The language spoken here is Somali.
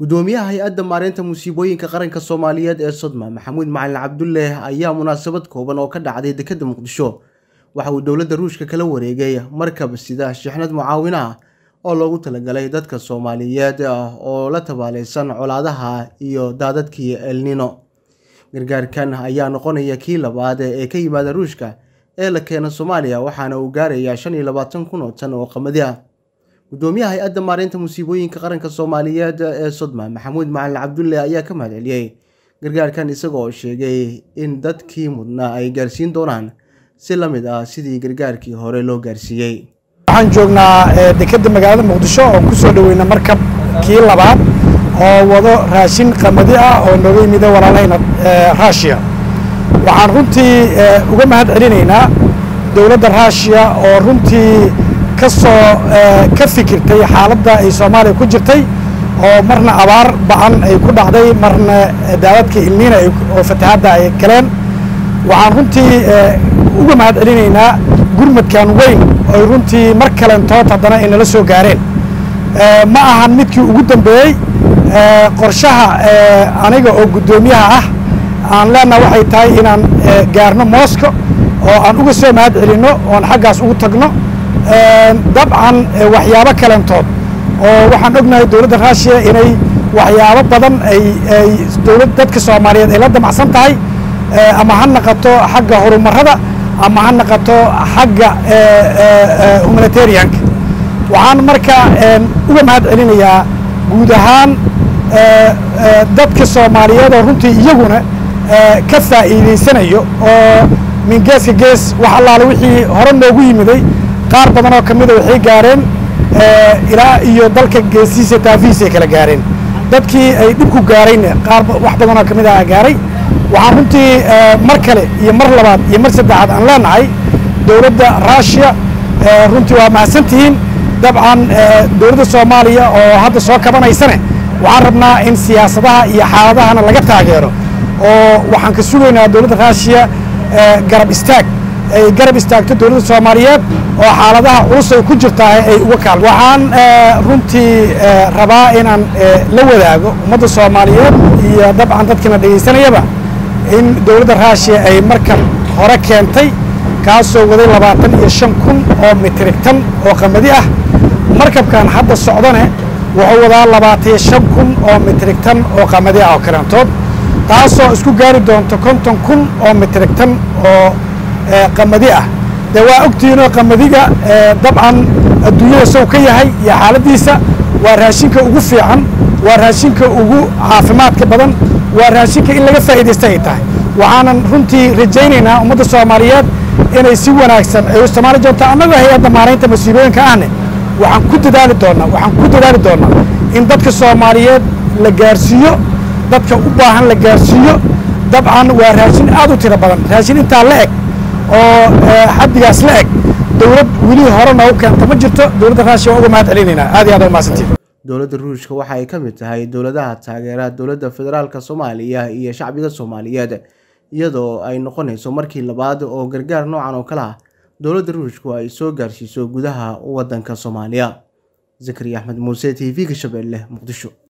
gudoomiyaha hay-adda maareynta musiibooyinka qaranka soomaaliyeed ee sodma maxamuud macalin cabdulle ayaa munaasabad kooban oo ka dhacday dekedda muqdisho waxa uu dowladda ruushka kala wareegay markab sida shixnad mucaawin ah oo loogu talagalay dadka soomaaliyeed oo la tabaaleysan colaadaha iyo daadadkii elnino gargaarkan ayaa noqonaya kii labaad ee ka yimaada ruushka ee la keena soomaaliya waxaana uu gaarayaa shan iyo labaatan kun oo tan oo qamadi ah gudoomiyaha hay-adda maareynta musiibooyinka qaranka soomaaliyeed ee sodma maxamuud macalin cabdulle ayaa ka mahadceliyey gargaarkan isaga oo sheegay in dadkii mudnaa ay gaarsiin doonaan si la mid ah sidii gargaarkii hore loo gaarsiiyey waxaan joognaa dekedda magaalada muqdisho oon ku soo dhoweyna markab kii labaad oo wado raashin qamadi ah oo nooga yimida walaalahayna ruushiya waxaan runtii uga mahad celinaynaa dowladda ruushiya oo runtii ka soo ka fikirtay xaaladda ay soomaaliya ku jirtay oo marna abaar bacan ay ku dhacday marna daadadka ilniina oo fatahaadda ay galeen waxaan runtii uga mahad celinaynaa gurmadkan weyn oy runtii mar kalentood haddana ay nala soo gaareen ma ahan midkii ugu dambeeyey qorshaha aniga oo guddoomiyaha ah aan leenaha waxay tahay inaan gaarno mosco oo aan uga soo mahad celinno oon xaggaas ugu tagno dabcan waxyaabo kalentood oo waxaan ognahay dowladda ruushiya inay waxyaabo badan ay ay dowlad dadka soomaaliyeed ay la damacsan tahay ama ha naqato xagga horumarada ama ha naqato xagga humanitarianka waxaan marka uga mahad celinayaa guud ahaan dadka soomaaliyeed oo runtii iyaguna ka faa'iidaysanayo oo min geeska gees wax allaale wixii hore noogu yimiday qaar badan oo ka mida waxay gaareen ilaa iyo dalka geesihiisa taafihiisa ay kala gaareen dadkii ay dhibku gaarayna qaar wax badan oo ka mid ah gaaray waxaan runtii mar kale iyo mar labaad iyo mar saddexaad aan leenahay dowladda ruushiya runtii waa mahadsantihiin dabcan dowladda soomaaliya oo hadda soo kabanaysane waxaan rabnaa in siyaasadaha iyo xaaladahana laga taageero oo waxaan ka sugaynaa dowladda ruushiya garab istaag ay garab istaagto dowladda soomaaliyeed oo xaaladaha culus ay ku jirtaa ay uga kaal waxaan runtii rabaa inaan la wadaago ummadda soomaaliyeed iyo dabcan dadkina dhegaysanayaba in dowladda ruushiya ay markan hore keentay kaasoo waday labaatan iyo shan kun oo mitrig tan oo qamadi ah markabkan hadda socdane wuxuu wadaa labaatan iyo shan kun oo mitrig tan oo qamadi ah oo kalantood taasoo isku gaari doonto konton kun oo mitrig tan oo qamadi ah dee waa ogtihiinoo qamadiga dabcan adduunyada sow ka yahay iyo xaaladdiisa waa raashinka ugu fiican waa raashinka ugu caafimaadka badan waa raashinka in laga faa'iidaysta ay tahay waxaanan runtii rajaynaynaa ummadda soomaaliyeed inay si wanaagsan ay u isticmaali doonto annagoo hay-adda maaraynta masiibooyinka ahne waxaan ku dadaali doonnaa waxaan ku dadaali doonnaa in dadka soomaaliyeed la gaarsiiyo dadka u baahan la gaarsiiyo dabcan waa raashin aad u tiro badan raashin intaa la eg oo xaddigaas la eg dowlad weli hore noogu keenta ma jirto dowladda ruushiya waa uga mahad celinaynaa aad iyo aad umahadsantiin dowladda ruushka waxa ay ka mid tahay dowladaha taageera dowladda federaalk soomaaliya iyo shacbiga soomaaliyeed iyadoo ay noqonayso markii labaad oo gargaar noocan oo kale ah dowladda ruushku ay soo gaarsiiso gudaha waddanka soomaaliya zakariya axmed muuse t v-ga shabeelle muqdisho